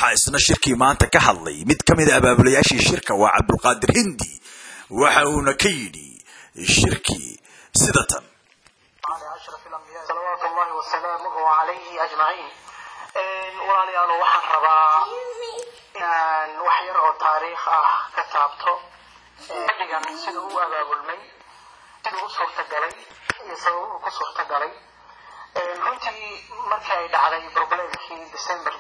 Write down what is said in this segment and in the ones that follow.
waxaa isna shirkii maanta ka hadlay mid ka mid a abaabulayaashii shirka waa cabdulqaadir hindi waxa uuna ka yidhi shirkii sida tan أشرف الأنبياء صلوات الله وسلامه عليه أجمعين walaalayaal waxaan rabaa inaan wax yar oo taariikh ah ka taabto xilligan siduu u abaabulmay siduu u suurtagalay iyo sababuu ku suurtagalay runtii markii ay dhacday problemkii december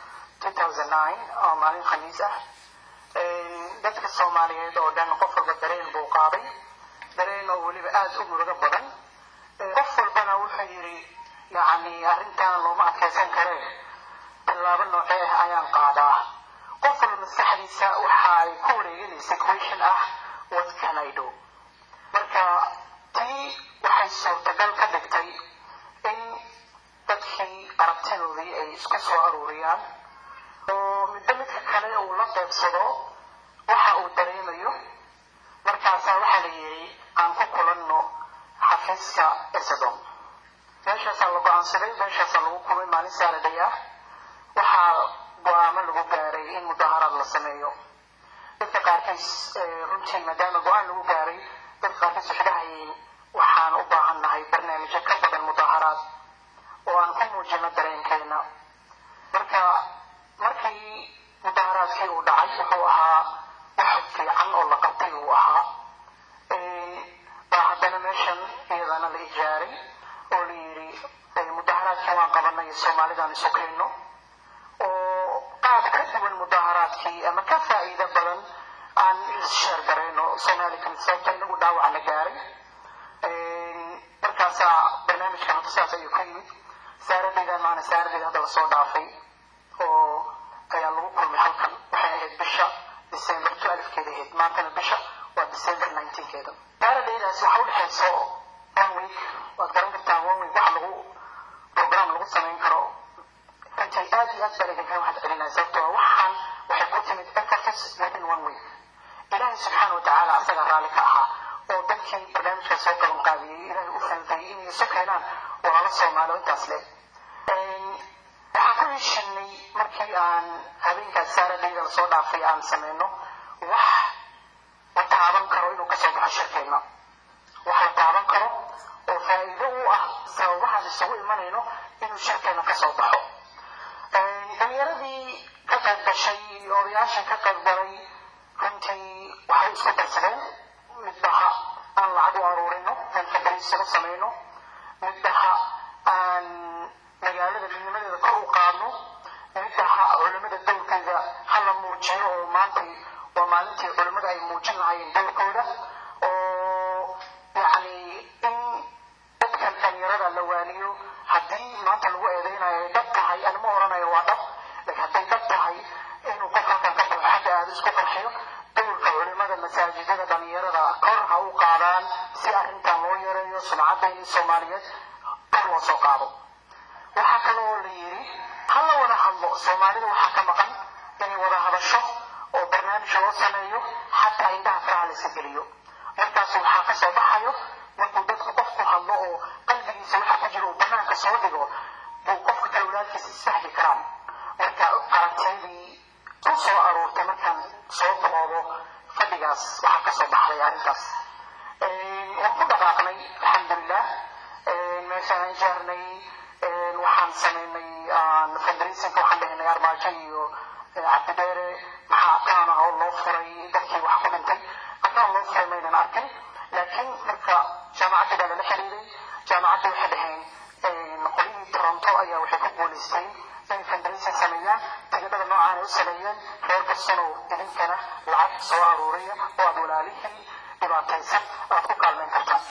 2009 oo maalin khamiis ah dadka soomaaliyeed oo dhan qof walba dareen buu qaaday dareen oo weliba aada u murugo badan qof walbana wuxuu yidhi yacni arrintan looma adkaysan karee tallaabo noocee ah ayaan qaadaa qof walba maskaxdiisa waxa ay ku wareeganaysa question ah what can I do marka tii waxay suurtagal ka dhigtay in dadkii aragtidoodii ay isku soo aruuriyaan oo midba midka kale uu la qeybsado waxa uu dareemayo markaasaa waxaa la yidhi aan ku kulanno xafiiska esadom meeshaasaa la go-aansaday meeshaasaa lagu kulmay maalin saaraday ah waxaa go-aamo lagu gaaray in mudaharaad la sameeyo dadka qaarkiis runtii maadaama go-aan lagu gaaray dadka qaarkiis waxay dhahayeen waxaan u baahan nahay barnaamijyo ka badan mudaharaad oo aan ku muujino dareenkeena marka markii mudaharaadkii uu dhacay wuxuu ahaa wax fiican oo la qabtay uu ahaa baa haddana meeshan iyadana la ijaaray oo la yidhi mudaharaadkii waan qabanay soomaalidaan isu keenno oo qaab ka duwan mudaharaadkii ama ka faa'iido badan aan issheer garayno soomaalikan sababta inagu dhaawac la gaaray markaasaa barnaamijkan hadda saas ayuu ka yimid saaradaydan maana saaradayda hadda lasoo dhaafay oo ayaa lagu kulmay halkan waxay ahayd bisha december twelfkeeda ahayd maantana bisha waa december nineteenkeeda saaradaydaas waxa u dhexayso one week waad garan kartaa one week wax lagu program lagu samayn karo runtii aad iyo aad baa idinka waxaad celinaya sababtoo waxaan waxay ku timid emphasis within one week ilaahay subxaana wa tacaala asaga raalli ka ahaa oo dadkii barnaamijka soo qaban qaadiyey ilaahay u fahantay inay isu keenaan walaalo soomaali oo intaas leh waxaan ku heshinay markii aan habeenkaas saaradayda lasoo dhaafay aan sameyno wax la taaban karo inuu kasoo baxo shirkeenna wax la taaban karo oo faa'iido u ah sababahaan isugu imanayno inuu shirkeenna kasoo baxo dhalinyaradii ka qayb gashay iyo odayaasha ka qayb galay runtii waxay isku darsadeen midbaha aan lacag u aruurino aan fadariisano samayno midbaha aan magaalada midnimadeeda kor u qaadno midbaha culimada dowrkeeda hala muujiyo oo maanta waa maalintii culimada ay muujin lahaayeen dowrkooda oo yacni in dadkan dhalinyarada la waaniyo haddii maanta lagu eedeynayo ay dhab tahay anima oranayo waa dhab laakiin hadday dhab tahay inuu qof halkan ka baxo xagga aada isku qarxiyo dowrka culimada masaajidada dhalinyarada kor ha u qaadaan si arrintan loo yareeyo sumcadayni soomaaliyeed kor loo soo qaado waxaa kaloo la yidhi ha la wada hadlo soomaalida waxaa ka maqan inay wada hadasho oo barnaamij loo sameeyo xataa indhaha faraha la iska geliyo markaas waxaa ka soo baxayo markuu dadku qofku hadlo oo qalbigiisa waxa ku jira uu banaanka soo dhigo buu qofka kale walaalkiisa isfahmi karaan marka aragtidii ku soo aruurtay markaan soo boodo fadhigaas waxaa ka soo baxday arrintaas waan ku dhaqaaqnay alxamdulilah meeshaan aan jaarnay waxaan samaynay fundraisingka waxaan dhahnay armaajo iyo cabdidheere maxaa akaan ah oo loo furay dadkii wax ku dhintay akaan loo furay maynan arkin laakiin marka jaamacadda baa lala xiriiray jaamacadda waxay dhaheen qolihii toronto ayaa waxay ku guulaysteen inay fundraising sameeyaan tigidhada noocaan ay u sameeyeen reer bostanow idinkana lacag soo aruuriya oo aad walaalihii dhibaataysan aad ku kaalmeyn kartaan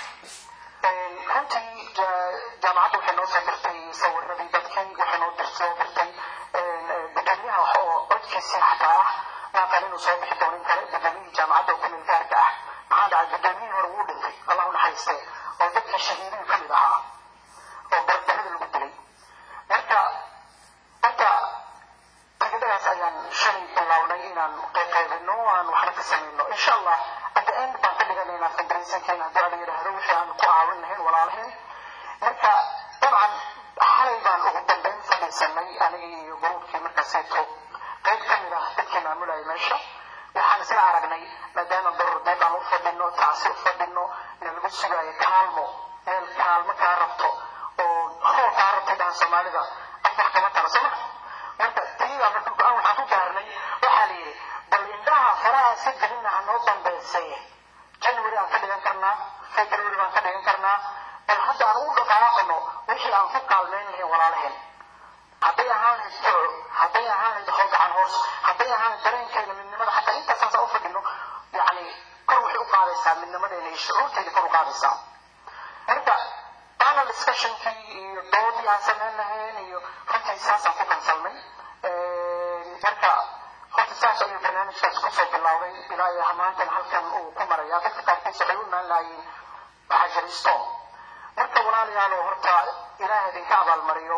runtii jaamacadda waxay noo soo dirtay sawiradii dadkii waxay noo soo dirtay gudoomiyaha oo codkiisii xataa ah maaqan inuu soo bixi doonin kale gudoomiyihii jaamacadda oo kumil gaarka ah maxaa dhacay gudoomiyihii hore wuu dhintay allah u naxariiste oo dadkii shahiidiin ka mid ahaa oo bardarada lagu dilay marka hadda tigidhadaas ayaan shalay bilownay inaan qayqaybino aan waxna ka samayno insha allah at the end baan ka dhiganaynaa fundraisingkeena haddii ala yidhaahdo wixii aan ku caawin lahayn walaalaheen marka dabcan xalay baan ugu dambeyn fadhiisanay aniga iyo gruubkii markaasayto qayb ka mid ah dadkii maamulayay meesha waxaan isla aragnay maadaama barordeed aan u fadhino tacsi u fadhino nalagu sugaayo kaalmo meel kaalmo kaa rabto oo hoo kaa rabtay dhahan soomaalida afar kama tara soo ma marka tiiba marka go-aan waxaan ku gaarnay waxaa la yidhi bal indhaha faraha si gelina ha noo dambaysay january aan ka dhigan karnaa february baan ka dhigan karnaa bal hadda aan ugu dhaqaaqano wixii aan ku kaalmeyn lahayn walaalaheen hadday ahaan lahayd duco hadday ahaan lahayd hol gacan hoos hadday ahaan lahayd dareenkeena midnimada xataa intaasaan saa u fadhino yacni kor waxay u qaadaysaa midnimadeena iyo shucuurteeda kor u qaadaysaa marka panel discussionkii iyo doodii aan samayn lahayn iyo runtii saasaan ku kansalnay marka horta saas ayuu barnaamijkaas kusoo bilowday ilaa iyo maantan halkan uu ku maraya dadka qaarkiis waxay u imaan lahaayeen waxajaristo marka walaalayaalo horta ilaah idinka abaalmariyo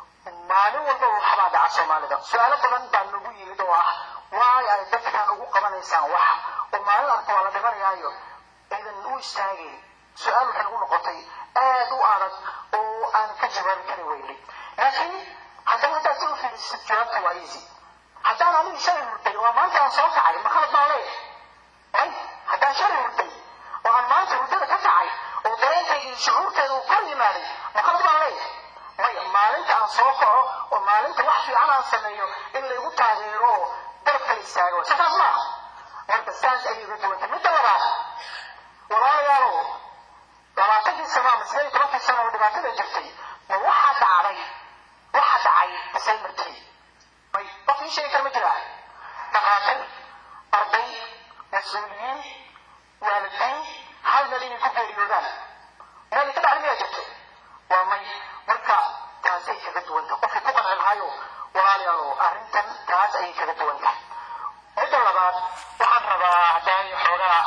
maalin walba waxbaa dhaca soomaalida su-aalo badan baa nagu yimid oo ah waay ay dadkan ugu qabanaysaan wax oo maalin arka waa la dhimanayaayo aydan u istaageen su-aal waxay nagu noqotay aad u adag oo aan ka jawaabi kari weynay laakiin haddana haddaad si u fiirisid jawaabta waa easy haddaan anigu shalay hurday waa maanta aan soo kacay ma khalad baan leeyahay ay haddaan shalay hurday oo aan maanta hurdada ka kacay oo dareenkayga iyo shucuurteeda uu kor yimaaday ma khalad baan leeyahay maya maalinta aan soo kaco oo maalinta wax fiican aan sameeyo in laygu taageero oo dalab kala istaago sidaas maaha marka saas ayay uga duwantay midda labaad walaalayaalow labaatankii sano ama sideed iyo tobankii sano oo dhibaatada jirtay ma waxa dhacday waxa dhacay isay martii may qof ii sheegi kara ma jiraa dhaqaatiir arday mas-uuliyiin waalidiin hal meel inay ku geeriyoodaan meel ka dhacday miyaa jirto waa may marka taasay kaga duwanta qofkii ku qanci lahayo walaalayaalo arrintan taas ayay kaga duwanta midda labaad waxaan rabaa hadday xoogaa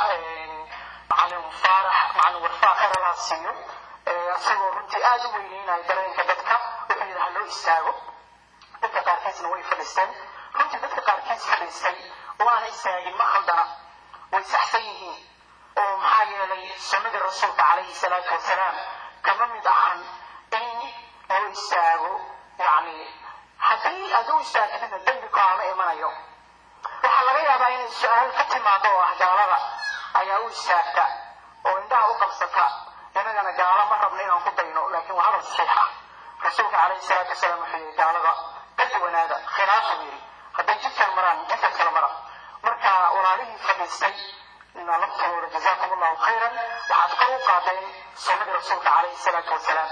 macalin faarax macalin warfaa khayr allah siiyo isagoo runtii aada u weyneynaya dareenka dadka wuxuu yidhi ha loo istaago dadka qaarkiisna way fadhiisteen runtii dadka qaarkiis fadhiistay oo aana istaagin ma khaldana way saxsan yihiin oo maxaa yeelay sunnadii rasuulka calayhi salaatu wasalaam kama mid ahan in loo istaago yacni haddii aad u istaagtidna dembi kaama imanayo waxaa laga yaabaa inay su-aal ka timaado oo ah gaalada ayaa u istaagta oo indhaha u qabsata inagana gaalo ma rabno inaan ku dayno laakiin waa hadal saxiix ah rasuulka calayhi salaatu wasalaam wuxuu yidhi gaalada ka duwanaada khilaafu yidhi hadday jidkan maraan jidkan kale mara marka walaalihii fadhiistay laftooda jazaakum allahu khayran waxaad kor u qaadeen sunnadii rasuulka calayhi salaatu wasalaam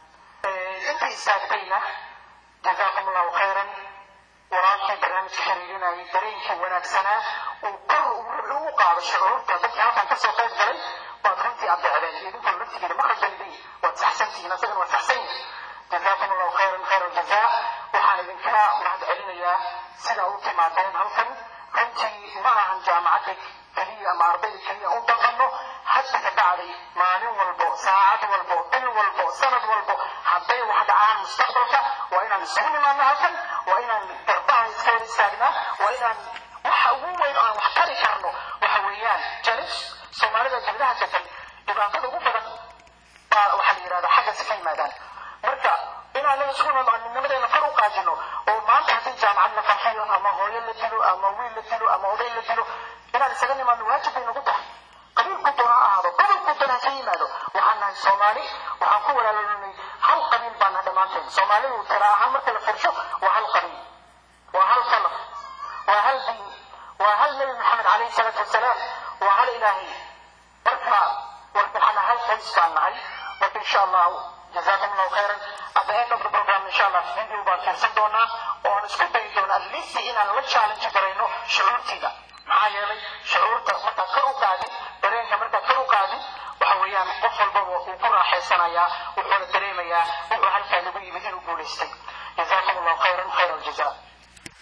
intii istaagtayna jazaakum allahu khayran walaalkii barnaamijka xiriirinayay dareenkii wanaagsanaa uu kor u qaado shucuurta dadkii halkan kasoo qayb galay baad runtii adeecdeen idinkuna laftigeeda ma qaldanidin waad saxsantihiin asagana waad saxsan yihin jazaakum allahu khayran khayr aljazaa waxaan idinka mahad celinayaa sida u timaadeen halkan runtii ma ahan jaamacadda keliya ama ardayda keliya u dhaqanno hadda ka dhacday maalin walbo saacad walbo bil walbo sanad walbo hadday wax dhacaan mustaqbalka waa inaan isugu nimaadno halkan waa inaan garbaha iska hor istaagnaa waa inaan waxa ugu weyn oo aan wax tari karno waxa weeyaan jaris soomaalida jildaha jatay dhibaatada ugu badan baa waxaa la yidhahdaa xaggaasi ka yimaadaan marka inaan la isugu nimaadno midnimadeena kor u qaadino oo maanta haddii jaamacad la farxiyo ama hooyo la dilo ama wiil la dilo ama oday la dilo inaan isaga nimaadno waajib bay nagu tahay qabiilku doona ha ahaado gobolku doona ha ka yimaado waxaan nahay soomaali waxaan ku walaaloolinay hal qabiil baan nahay dhammaanteen soomaalidu tira ahaan marka la firsho waa hal qabiil waa hal falaf waa hal diin waa hal nebi maxamed calayhi salaatu wasalaam waa hal ilaahay marka waxaan hal qays baan nahay marka insha allahu جزاكم الله خيرا at the end of the program insha allah video baan fiirsan doonaa oo aan isku dayi doona at least inaan la challenge garayno shucuurtiida maxaa yeelay shucuurta markaad kor u qaadin dareenka markaad kor u qaadin waxa weeyaan qof walbaba uu ku raaxaysanayaa wuxuuna dareemayaa wuxuu halkaa lagu yimid inuu guulaystay جزاكم الله خيرا خير الجزاء